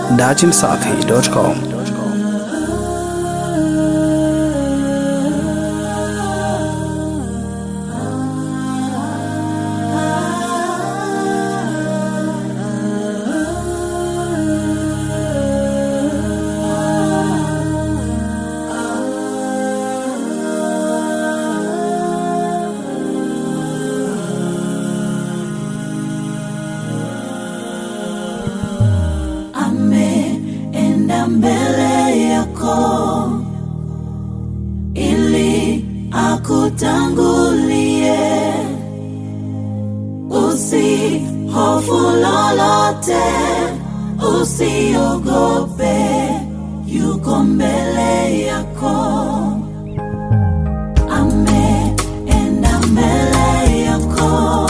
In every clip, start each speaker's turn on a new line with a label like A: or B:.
A: datimsafi.com.
B: ameenda mbele yako ili akutangulie usihofu lolote usiogope yuko mbele yako ameenda mbele yako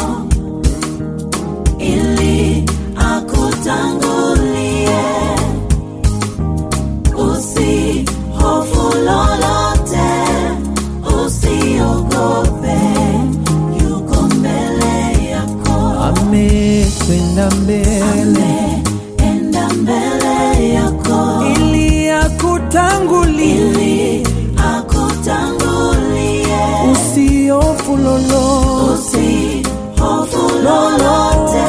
B: ili akutangulie usihofu lolote usiogope yuko mbele yako
C: amekwenda mbele
B: ameenda mbele yako
C: ili akutangulie
B: ili akutangulie
C: usiofu lolote
B: usihofu lolote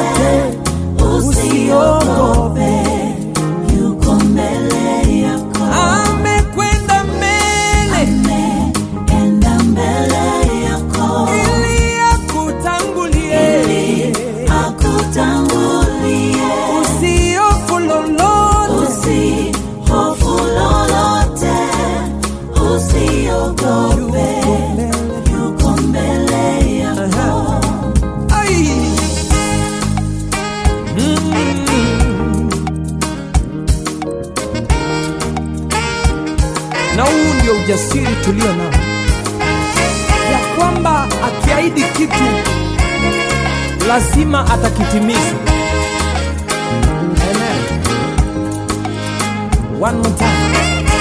B: usiogope yuko mbele yako
C: amekwenda mbele
B: enda mbele yako
C: ili akutangulie
B: ili akutangulie
C: usiofu lolote
B: usihofu lolote usiogope yuko mbele yako
C: Ai. Mm. na huu ndio ujasiri tulio nao ya kwamba akiahidi kitu lazima atakitimiza Amen. One more time.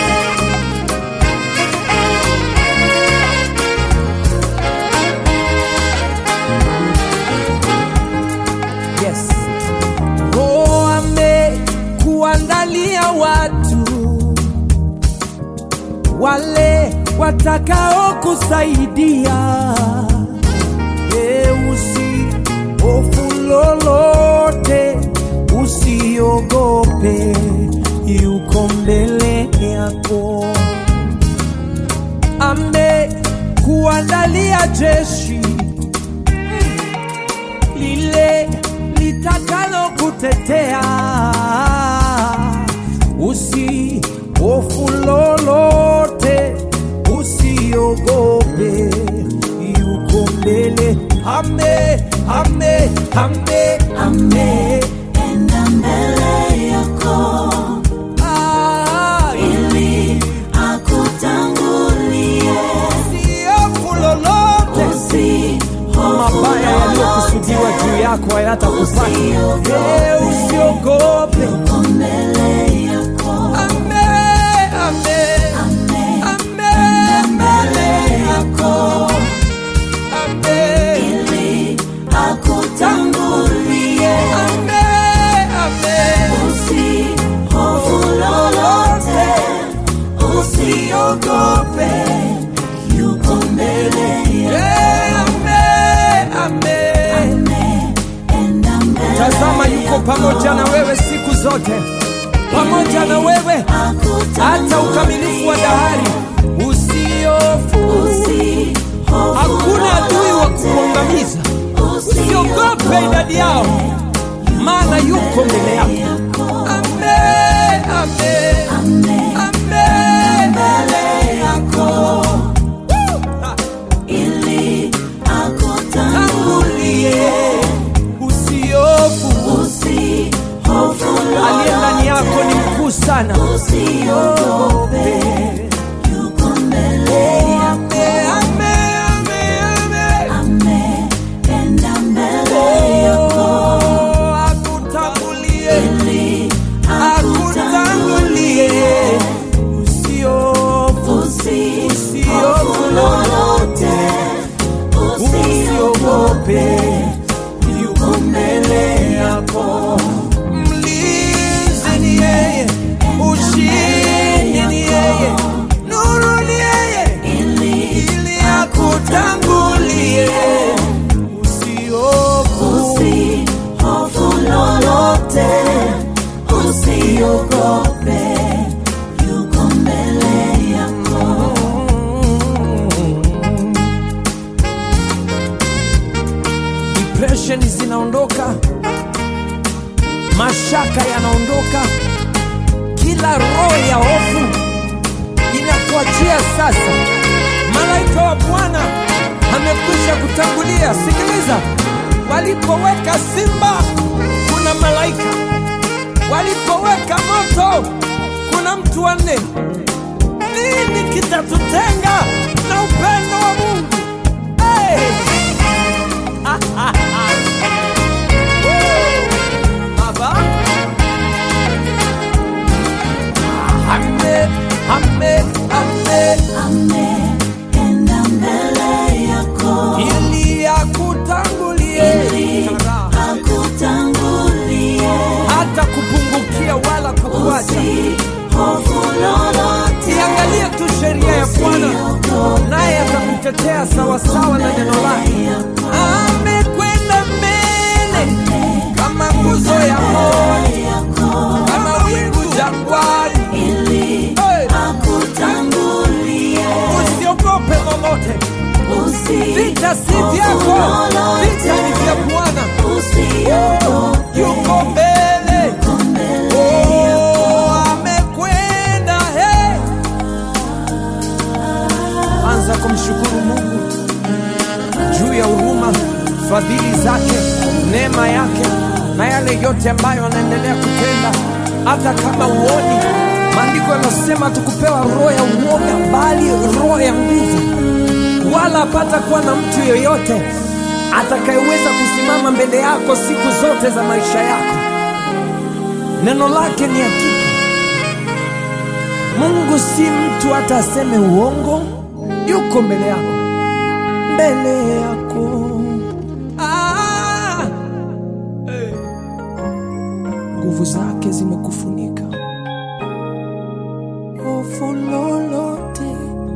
C: Yes. Roho amekuandalia watu wale watakao kusaidia. E, usihofu lolote, usiogope, yuko mbele yako. Amekuandalia jeshi lile litakalo kutetea. Usihofu lolote, usiogope, yuko mbele. Ame, ame, ame, ame.
B: enda mbele yako
C: Ah,
B: ili akutangulie
C: usihofu lolote,
B: usihofu
C: mabaya yaliyokusudiwa
B: lolote
C: juu yako hayatakupata.
B: Usiogope.
C: Eh, Usiogope.
B: yuko mbele yako
C: Ame, ame,
B: ame
C: ame,
B: mbele yako
C: ame.
B: ili akutangulie
C: Ame, ame.
B: usihofu lolote usiogope yuko mbele yako
C: Eh, ame, ame.
B: enda mbele
C: Tazama yuko pamoja na wewe siku zote, pamoja na wewe hata ukamilifu wa dahari. Usiofu, hakuna adui wa kukuangamiza. Usiogope idadi yao, maana yuko mbele yako. Ame, ame, ame. Ha.
B: ili akutangulie
C: Tangulie, usiofu,
B: usihofu
C: aliye ndani yako ni mkuu sana.
B: usiogope yuko mbele yako
C: Ame, ame, ame, ame.
B: ameenda mbele yako
C: Oh, akutangulie,
B: ili
C: akutangulie. Usiofu,
B: usihofu lolote
C: usiogope, yuko mbele yako. Mlinzi ni yeye mashaka yanaondoka, kila roho ya hofu inakuachia sasa. Malaika wa Bwana amekwisha kutangulia. Sikiliza, walipoweka simba kuna malaika, walipoweka moto kuna mtu wa nne. Nini kitatutenga na upendo wa Mungu? Hey! Baba, ame, ame, ame,
B: Ameenda mbele yako
C: ili akutangulie
B: ili akutangulie,
C: hata kupungukia wala kukuacha.
B: usihofu lolote,
C: Iangalie tu sheria ya Bwana,
B: usiogope
C: naye atakutetea sawasawa na neno lake. Amekwenda mbele kama nguzo ya moto,
B: yako
C: kama wingu jangwani.
B: ili
C: Hey!
B: akutangulie,
C: Usiogope lolote, vita si
B: usihofu
C: vyako, vita ni
B: lolote,
C: vya Bwana.
B: usiogope
C: Yuko mbele, oh, amekwenda. Hey! Anza kumshukuru Mungu juu ya huruma, fadhili zake, neema yake na yale yote ambayo anaendelea kutenda, hata kama uoni. Maandiko yanasema tukupewa roho ya uoga, bali roho ya nguvu, wala hapata kuwa na mtu yeyote atakayeweza kusimama mbele yako siku zote za maisha yako. Neno lake ni hakika. Mungu si mtu hata aseme uongo, yuko mbele yako, mbele yako. Ah! Eh. Nguvu zake zimekufunika, hofu lolote,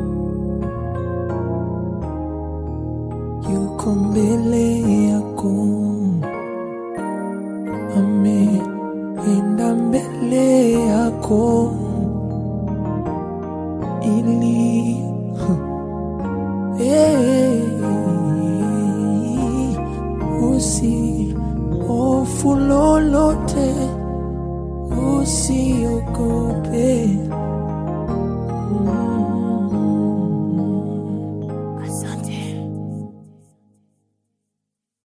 C: yuko mbele yako, ameenda mbele yako ili Hey, usi hofu lolote, usiogope,